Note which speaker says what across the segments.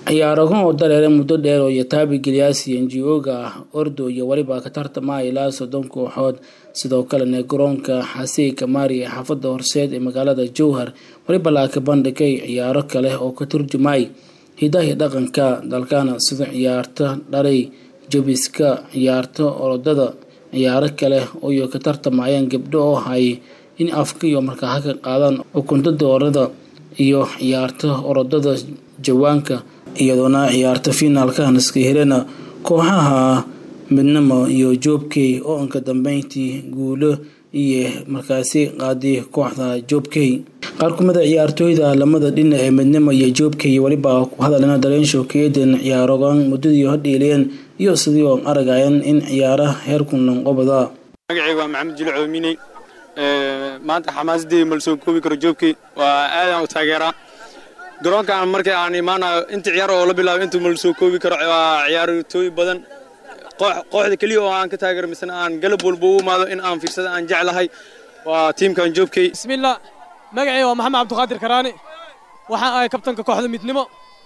Speaker 1: ciyaarahan oo dareere muddo dheer oo yataabi gilyaasi ngo-ga ah ordo iyo weliba ka tartamaya ilaa soddon kooxood sidoo kalena garoonka xasii kamaari ee xaafadda horseed ee magaalada jowhar weliba laaka bandhigay ciyaaro kale oo ka turjumay hidahi dhaqanka dalkana sida ciyaarta dhalay jabiska ciyaarta orodada ciyaaro kale oo ka tartamayaan gabdho oo hay in afka iyo markaa haka qaadaan ukunta doorada iyo ciyaarta orodada jawaanka iyadoona ciyaarta finaalka hanaska helena kooxaha midnimo iyo joobkey oo anka dambeyntii guulo iyo markaasi qaaday kooxda joobkey qaar kumida ciyaartooyda lamada dhinac ee midnimo iyo joobkey weliba ku hadalena dareenshow kaeden ciyaarogan muddadii hodhiileen iyo sidii oo aragayan in ciyaara heerkunan qobada
Speaker 2: magacayga waa maxamed jili coominey maanta xamaasadii mal soo koobi karo joobkey waa aadaan u taageeraa garoonkaan markii aan imaanayo inta ciyaar oo la bilaabo intuu mal soo koobi karo waa ciyaartooy badan kooxda keliya oo aan ka taageero misena aan galab walba u imaado in aan fiirsada aan jeclahay waa tiimkan joobkey
Speaker 3: bismillah magacayga waa maxamed cabdiqaadir karaani waxaan ahay kabtanka kooxda midnimo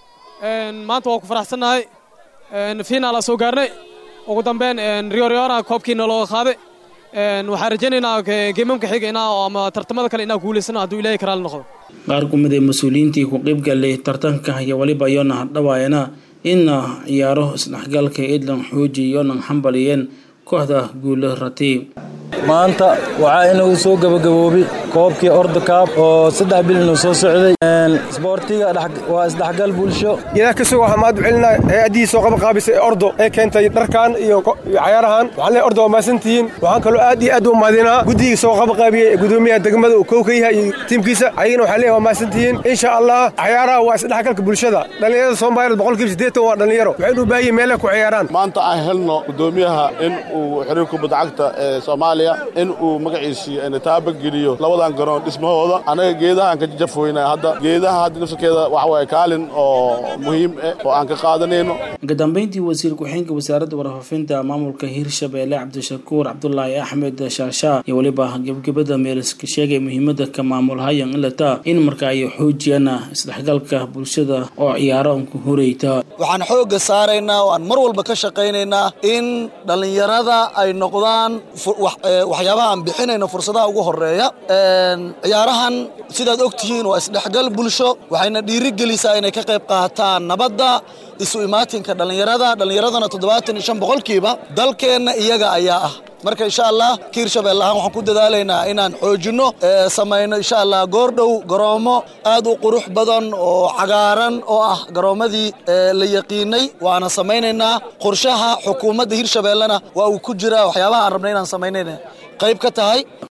Speaker 3: maanta waa ku faraxsannahay fiinaala soo gaarnay ugu dambeyn riyoriyona koobkiina looga qaaday waxaan rajaynaynaa geemamka xiga inaa ama tartamada kale inaa guulaysano hadduu ilaahay karaali noqdo
Speaker 1: qaar kumid ee mas-uuliyiintii ku qayb galay tartanka iyo weliba iyona hadhawaayana ina ciyaaro isdhexgalka edlan xooji iyonan xambaliyeen kooxda guula rati
Speaker 4: maanta waxaa inagu soo gabagaboobay koobkii ordokaab oo saddex bilinu soo socday isboortiga waa isdhexgal bulsho
Speaker 5: idaa kasoo waxaa mahad celinaa hay-addihii soo qabaqaabisay ee ordo ee keentay dharkan iyo cayaarahan waxaan leeyahay ordo waa mahadsantihiin waxaan kaloo aad iyo aad u mahadinaa guddigii soo qabaqaabiyey ee gudoomiyaha degmada uu kow ka yahay iyo tiimkiisa ayagana waxaan leeyahay waa mahadsantihiin insha allah cayaaraha waa isdhexgalka bulshada dhallinyarada soomaaliyeed boqolkiiba siddeetan waa dhallinyaro waxaynu u baahan yihin meelay ku ciyaaraan
Speaker 6: maanta aan helno gudoomiyaha in uu xiriir kubadda cagta ee soomaaliya in uu magaciisii taabageliyo labadan garoon dhismahooda anaga geedahaan ka jajafweyna hadda geedaha hadda nafsarkeeda waxa waaye kaalin oo muhiim eh oo aan ka qaadanayno
Speaker 1: ugu dambeyntii wasiir ku-xigeenka wasaaradda warfaafinta maamulka hirshabeelle cabdishakuur cabdulaahi axmed shaashaa iyo weliba gebgebada meeliska sheegay muhiimada ka maamulhayan ilata in marka ay xoojiyaan isdhexgalka bulshada oo ciyaaro ku horeyta
Speaker 7: waxaan xoogga saaraynaa oo aan mar walba ka shaqaynaynaa in dhallinyarada ay noqdaan waxyaabaha aan bixinayno fursadaha ugu horeeya ciyaarahan sidaad og tihiin waa isdhexgal bulsho waxayna dhiirigelisaa inay ka qayb qaataan nabadda isu imaatinka dhallinyarada dhallinyaradana toddobaatan iyo shan boqolkiiba dalkeenna iyaga ayaa ah marka insha allah ka hirshabelle ahaan waxaan ku dadaalaynaa inaan xoojinno samayno insha allah goordhow garoomo aad u qurux badan oo cagaaran oo ah garoommadii la yaqiinay waana samaynaynaa qorshaha xukuumadda hirshabellena waa uu ku jiraa waxyaabaha aan rabnay inaan samaynayna qayb ka tahay